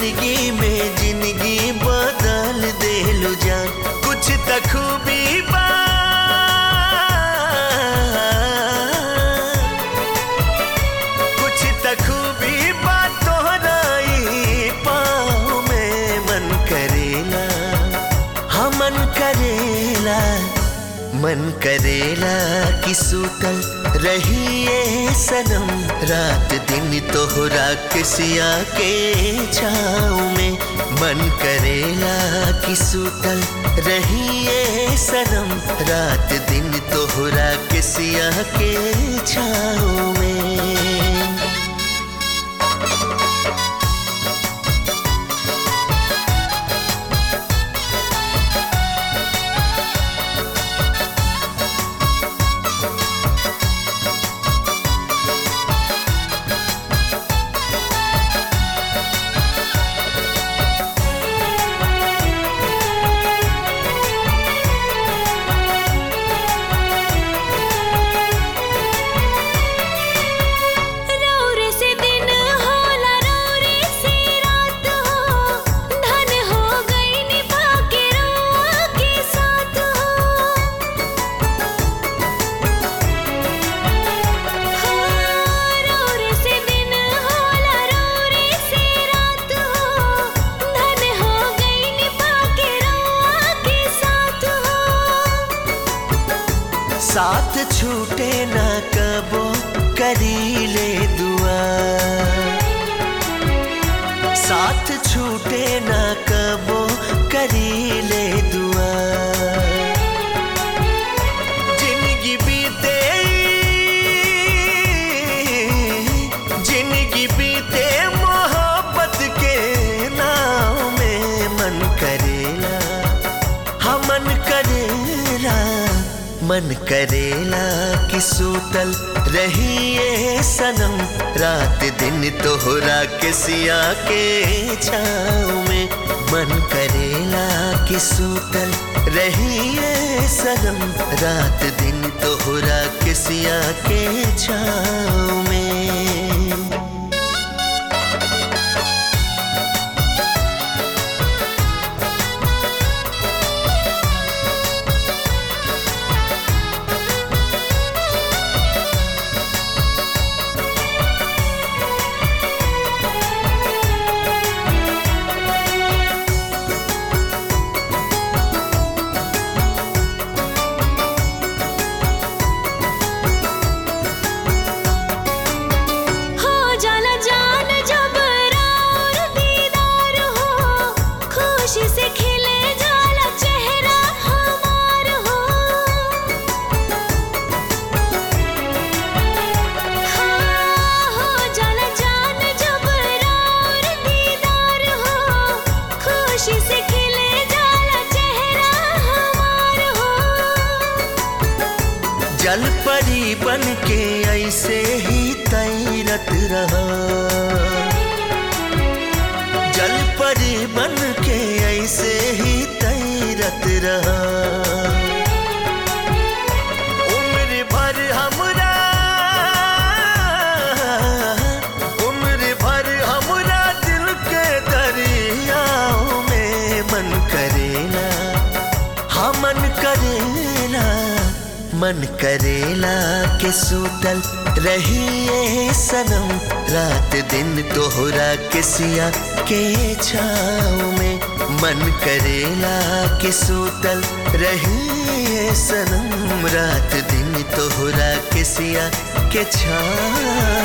जिंदगी में जिंदगी बदल देलू जान कुछ त खूबी बा कुछ त खूबी बा तोहरा ई पाँव में मन करेला हाँ मन करेला मन करेला कि सूतल रहिए सनम रात दिन तोहरा किसिया के छाँव में मन करेला कि सूतल रहिए सनम रात दिन तोहरा किसिया के छाँव में रौरे से दिन होला रौरे से रात हो धन हो गई निभा के रुआ के साथ हो रौरे से दिन होला रौरे से रात हो धन हो गई निभा के रुआ के साथ हो साथ छूटे ना कबो करी ले दुआ साथ छूटे ना कबो करी ले दुआ जिंदगी बीते जिंदगी बीते मोहब्बत के नाव में मन करेला हाँ मन करेला मन करेला कि सूतल रहिए सनम रात दिन तोहरा के सिया के छाँव में मन करेला कि सूतल रहिए सनम रात दिन तोहरा के सिया के छाँव में हो जाला जान जब रार दीदार हो खुशी से खिले जाला चेहरा हमार हो हाँ, हो जाला जान जब रार दीदार हो खुशी से खिले जाला चेहरा हमार हो जल परी बन के ऐसे ही तैरत रहा जल परी बन के ऐसे ही तैरत रहा उम्र भर हमरा उम्र भर हमरा दिल के दरियाओं में मन करेला हाँ मन करेला मन करेला के सूतल रहिए सनम रात दिन तोहरा के सिया के छाँव में मन करेला के सूतल रहिए सनम रात दिन तोहरा के सिया के छाँव